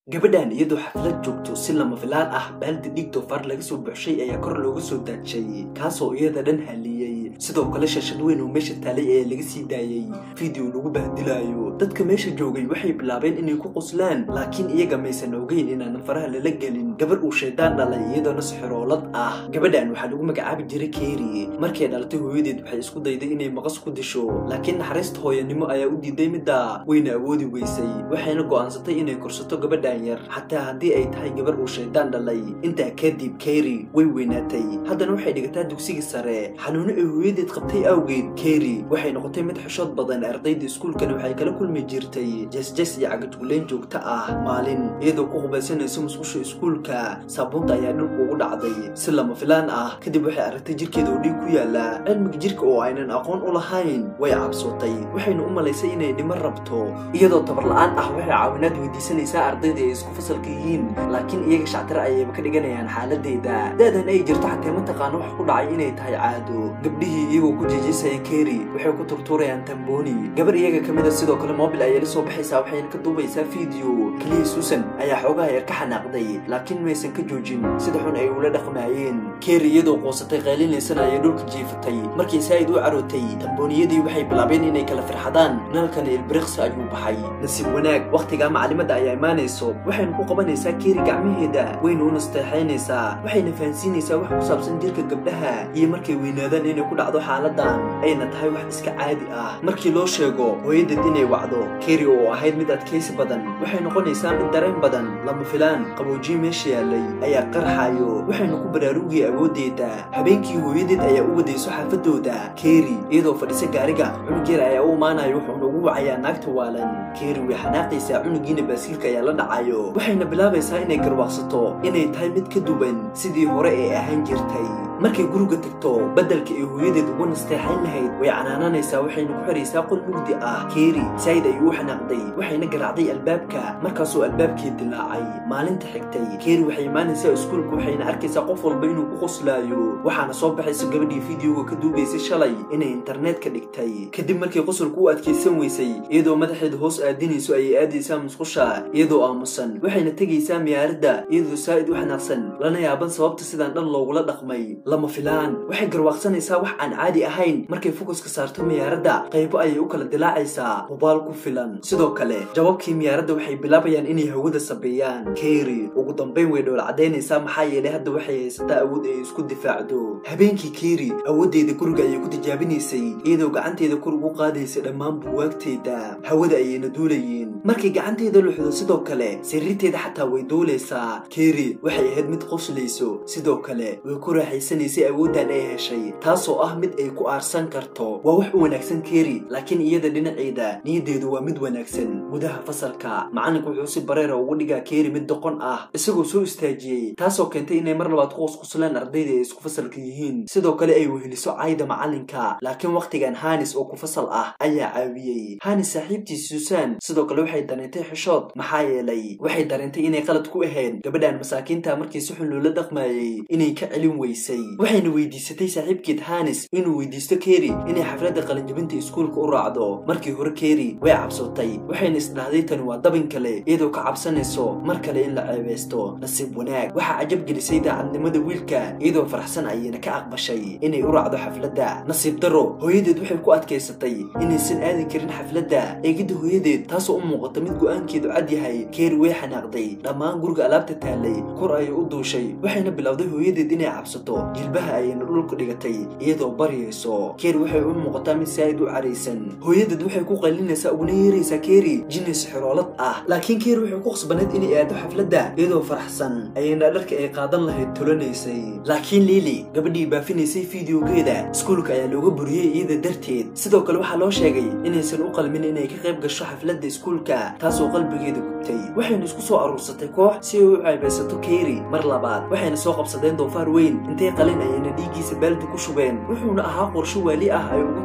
gabadhan iyadoo xaflad joogto si lama filaan ah baaldi dhiig doofaar laga soo buuxshay ayaa kor looga soo daajay kaasoo iyada dhan haliyey sidoo kale shashad weyn oo meesha taalay ee laga sii daayey fiideo lagu bahdilaayo dadka meesha joogay waxay bilaabeen inay ku qoslaan laakiin iyaga maysan ogeyn inaanan faraha lala gelin gabar uu shaydaan dhalay iyadoona sixiroolad ah gabadhan waxaa lagu magacaabi jiray keeri markay dhalatay hooyadeed waxay isku dayday inay maqas ku disho laakiin naxariista hooyanimo ayaa u diiday midda wayna awoodi weysay waxayna go'aansatay inay korsato gabadhan yar xataa haddii ay tahay gabar uu shaydaan dhalay intaa kadib keri way weynaatay haddana waxay dhigataa dugsiga sare xanuuno ay hooyadeed qabtay awgeed keri waxay noqotay mid xishood badan ardayda iskuulkana waxay kala kulmi jirtay jesjes iyo cagajugleyn joogto ah maalin iyadoo ku qubaysanayso musqusha iskuulka saabuunta ayaa dhulku ugu dhacday si lama filaan ah kadib waxay aragtay jirkeeda oo dhiig ku yaala cilmiga jirka oo aynan aqoon u lahayn way cabsootay waxayna u malaysay inay dhiman rabto iyadoo tabarla-aan ah waxay caawinaad weydiisanaysaa ardayda ay isku fasalka yihiin laakiin iyaga shactare ayayba ka dhiganayaan xaaladeeda da-dan ay jirto xatee mataqaano wax ku dhacay inay tahay caado gabdhihii iyagoo ku jeejisaya keri waxay ku turtuurayaan tambooni gabar iyaga ka mid a sidoo kale mobil ayay la soo baxaysaa waxayna ka duubaysaa fiideo keliya suusan ayaa xoogaha yar ka xanaaqday laakiin maysan ka joojin sida xun ay ula dhaqmaayeen keri iyadoo qoosatay qaylinaysan ayay dhulka jiifatay markii saa'id u carootay tambooniyadii waxay bilaabeen inay kala firxadaan nalkana ilbiriqsi ayuu baxay nasiib wanaag wakhtigaa macalimadda ayaa imaanayso waxayna ku qabanaysaa keeri gacmaheeda wayna u nasteexaynaysaa waxayna fahansiinaysaa wax ku saabsan jirka gabdhaha iyo markay weynaadaan inay ku dhacdo xaaladan ayna tahay wax iska caadi ah markii loo sheego hooyadeed inay wacdo keeri oo ahayd mid adkaysi badan waxay noqonaysaa mid dareen badan lama filaan qaboojiye meesha yaalay ayaa qarxayo waxayna ku baraarugaya awooddeeda habeenkii hooyadeed ayaa u wadayso xaafadooda keeri iyadoo fadhisa gaariga cunug yar ayaa u imaanayo wuxuuna ugu wacayaa naagta waalan keeri way xanaaqaysaa cunugiina baasiilka ayaa la dhacayo waxayna bilaabaysaa inay garwaaqsato inay tahay mid ka duwan sidii hore ee ahaan jirtay markay guriga tagto beddelka ay hooyadeed ugu nasteexayn lahayd way canaananaysaa waxayna ku xiraysaa qol mugdi ah keeri saa'id ayuu u xanaaqday waxayna garaacday albaabka markaasuu albaabkii dilaacay maalinta xigtay keeri waxay imaanaysaa iskuulka waxayna arkaysaa qof walba inuu ku qoslaayo waxaana soo baxaysa gabadhii fideoga ka duubaysay shalay inay internetka dhigtay kadib markay qosolku u adkaysan weysay iyadoo madaxeeda hoos aadinayso ayay aadaysaa musqusha iyadoo aamusan waxayna tegaysaa miyaaradda iyadoo saa'id u xanaaqsan lana yaaban sababta sidaan dhan loogula dhaqmay lama filaan waxay garwaaqsanaysaa wax aan caadi ahayn markay fokuska saarto miyaaradda qaybo ayay u kala dilaacaysaa hubaal ku filan sidoo kale jawabkii miyaaradda waxay bilaabayaan inay hawada sabeeyaan keeri ugu dambayn way dhowl caddaynaysaa maxaa yeelay hadda waxay haysataa awood ay isku difaacdo habeenkii keeri awooddeeda guriga ayay ku tijaabinaysay iyadoo gacanteeda kor ugu qaadaysa dhammaan buwaagteeda hawada ayayna duulayeen markay gacanteeda luxdo sidoo kale sariirteeda xataa way duulaysaa keeri waxay ahayd mid qoslayso sidoo kale way ku raaxaysanaysay awooddan ay heshay taasoo ah mid ay ku aarsan karto waa wax u wanaagsan keeri laakiin iyada dhinaceeda niyaddeedu waa mid wanaagsan gudaha fasalka macalinka wuxuu si bareera ugu dhigaa keeri mid doqon ah isagoo soo istaajiyey taasoo keentay inay mar labaad ku qosqoslaan ardayda ay isku fasalka yihiin sidoo kale ay weheliso cayda macalinka laakiin wakhtigan hanis oo ku fasal ah ayaa caawiyey hanis saaxiibtiis suusan sidoo kale waxay dareentay xishood maxaa yeelay waxay dareentay inay qalad ku ahayd gabadhan masaakiinta markii si xun loola dhaqmaayey inay ka celin weysay waxayna weydiisatay saaxiibkeed hanis inuu weydiisto keeri inay xafladda qalinjabinta iskuulka u raacdo markii hore keeri way cabsotay waxayna isdhahday tani waa dabin kale iyadoo ka cabsanayso mar kale in la ceebeysto nasiib wanaag waxaa cajab gelisay daacadnimada wiilka iyadoo faraxsan ayayna ka aqbashay inay u raacdo xafladda nasiib daro hooyadeed waxay ku adkaysatay inaysan aadi karin xafladda eegidda hooyadeed taasoo u muuqata mid go-aankeedu cad yahay keeri way xanaaqday dhammaan guriga alaabta taalay kor ayay u duushay waxayna bilowday hooyadeed inay cabsato jilbaha ayayna dhulka dhigatay iyadoo baryayso keeri waxay u muuqataa mid saa'id u caraysan hooyadeed waxay ku qaylinaysaa uguna yeeraysaa keeri jinis xiroolad ah laakiin keeri waxay ku qasbaneed inay aado xafladda iyadoo faraxsan ayayna dharka ay qaadan lahayd tolanaysay laakiin liili gabadhii baafinaysay fideogeeda iskuulka ayaa looga buriyey iyada darteed sidoo kale waxaa loo sheegay inaysan u qalmin inay ka qayb gasho xafladda iskuulka taasoo qalbigeeda gubtay waxayna isku soo aruursatay koox si ay u ceebaysato keeri mar labaad waxayna soo qabsadeen doofaar weyn intay qalin ayayna dhiiggiisa baaldi ku shubeen wuxuuna ahaa qorsho waali ah ay ugu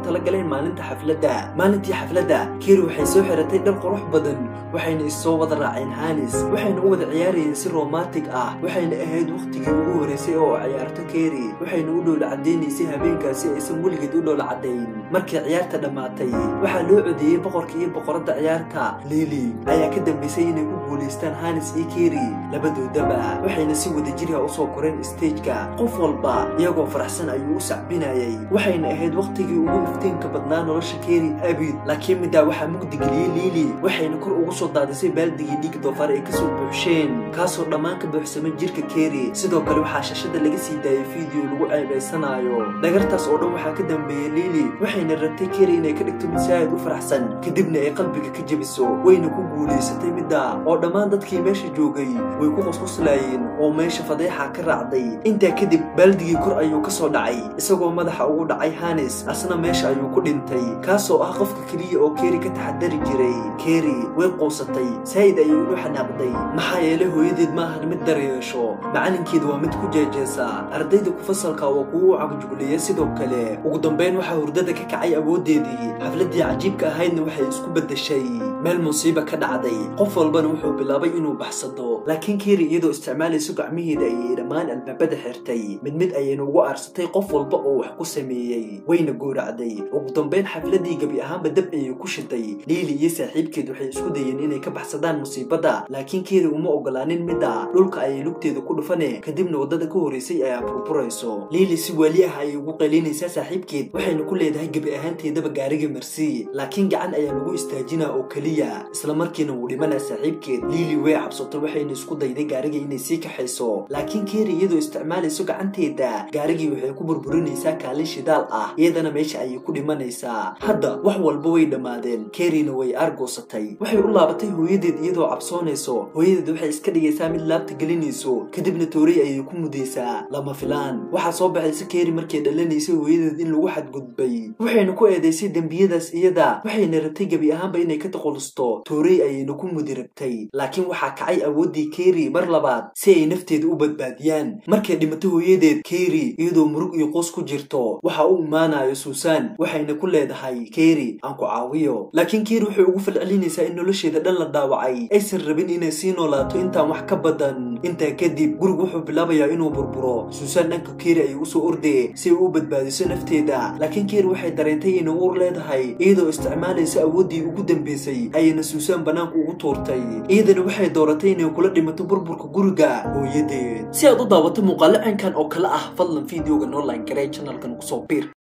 talagaleen maalinta xafladda maalintii xafladda keri waxay soo xiratay dhar qurux badan waxayna issoo wada raaceen hanis waxayna u wada ciyaarayeen si romantic ah waxayna ahayd wakhtigii ugu horeysay oo ciyaarto keri waxayna u dhowla cadaynaysay habeenkaasi aysan weligeed u dhowla cadayn markii ciyaarta dhammaatay waxaa loo codeeyey boqorka iyo boqoradda ciyaarta lili ayaa ka dambaysay inay u guulaystaan hanis iyo keri labadoodaba waxayna si wada jiriha usoo koreen stageka qof walba iyagoo faraxsan ayuu u sacbinayay waxayna ahayd wakhtigii ugu iftiinka badnaa nolosha keri abid laakiin middaa waxaa mugdigeliyey liili waxayna kor ugu soo daadisay baaldigii dhiig doofaar ay kasoo buuxsheen kaasoo dhammaan ka buuxsamay jirka keri sidoo kale waxaa shashada laga sii daayay fiideo lagu ceebaysanaayo dhagartaas oo dhan waxaa ka dambeeyey liili waxayna rabtay keri inay ka dhigto mid saa'id u faraxsan kadibna ay qalbiga ka jebiso wayna ku guulaysatay middaa oo dhammaan dadkii meesha joogay way ku qosqoslaayeen oo meesha fadeexa ka raacday intaa kadib baaldigii kor ayuu ka soo dhacay isagoo madaxa ugu dhacay hanis asna meesha ayuu ku dhintay kaasoo ah qofka keliya oo keri ka taxadari jiray keri way quusatay saa'id ayay ugu xanaaqday maxaa yeelay hooyadeed ma ahan mid daryeesho macalinkeeda waa mid ku jeejeesa ardayda ku fasalka waa kuwa u cagjugliya sidoo kale ugu dambayn waxaa hurdada ka kacay awooddeedii xafladdii cajiibka ahaydna waxay isku beddeshay meel musiiba ka dhacday qof walbana wuxuu bilaabay inuu baxsado laakiin keri iyadoo isticmaalayso gacmiheeda ayay dhammaan albaabada xirtay mid mid ayayna ugu aarsatay qof walba oo wax ku sameeyey wayna gooracday ugu dambayn xafladdii gebi ahaanba dab ayay ku shiday liili iyo saaxiibkeed waxay isku dayeen inay ka baxsadaan musiibada laakiin keri uma ogolaanin midda dhulka ayay lugteeda ku dhufane kadibna waddada ka horeysay ayaa burburayso liili si weli ah ayay ugu qaylinaysaa saaxiibkeed waxayna ku leedahay gebi ahaanteedaba gaariga marsi laakiin gacan ayaa lagu istaajinaa oo keliya isla markiina wuu dhimanaa saaxiibkeed liili way cabsato waxayna isku dayday gaariga inay sii kaxayso laakiin keri iyadoo isticmaalayso gacanteeda gaarigii waxay ku burburinaysaa kaalin shidaal ah iyadana meesha ayay ku dhimanaysaa hadda wax walba way dhammaadeen kerina way argoosatay waxay u laabatay hooyadeed iyadoo cabsoonayso hooyadeed waxay iska dhigaysaa mid laabta gelinayso kadibna toorey ayay ku mudaysaa lama filaan waxaa soo baxaysa keri markay dhalanaysay hooyadeed in lagu xadgudbay waxayna ku eedaysay dembiyadaas iyada waxayna rabtay gebi ahaanba inay ka taqulusto toorey ayayna ku mudi rabtay laakiin waxaa kacay awooddii keri mar labaad si ay nafteeda u badbaadiyaan markay dhimato hooyadeed keri iyadoo murug iyo qoos ku jirto waxa u imaanayo suusan waxayna ku leedahay keri aan ku caawiyo laakiin keri waxay ugu falcelinaysaa in nolosheeda dhan la dhaawacay aysan rabin inay sii noolaato intaan wax ka badan intaa kadib gurigu wuxuu bilaabayaa inuu burburo suusan dhanka keri ayay usoo ordee si ay u badbaadiso nafteeda laakiin keri waxay dareentay inay uur leedahay iyadoo isticmaalaysa awooddii ugu dambeysay ayayna suusan bannaanka ugu tuurtay iyadana waxay dooratay inay kula dhimato burburka guriga hooyadeed si aad u daawato muuqaalo caynkan oo kale ah fadlan fideoga noo line garee channelkan kusoo biir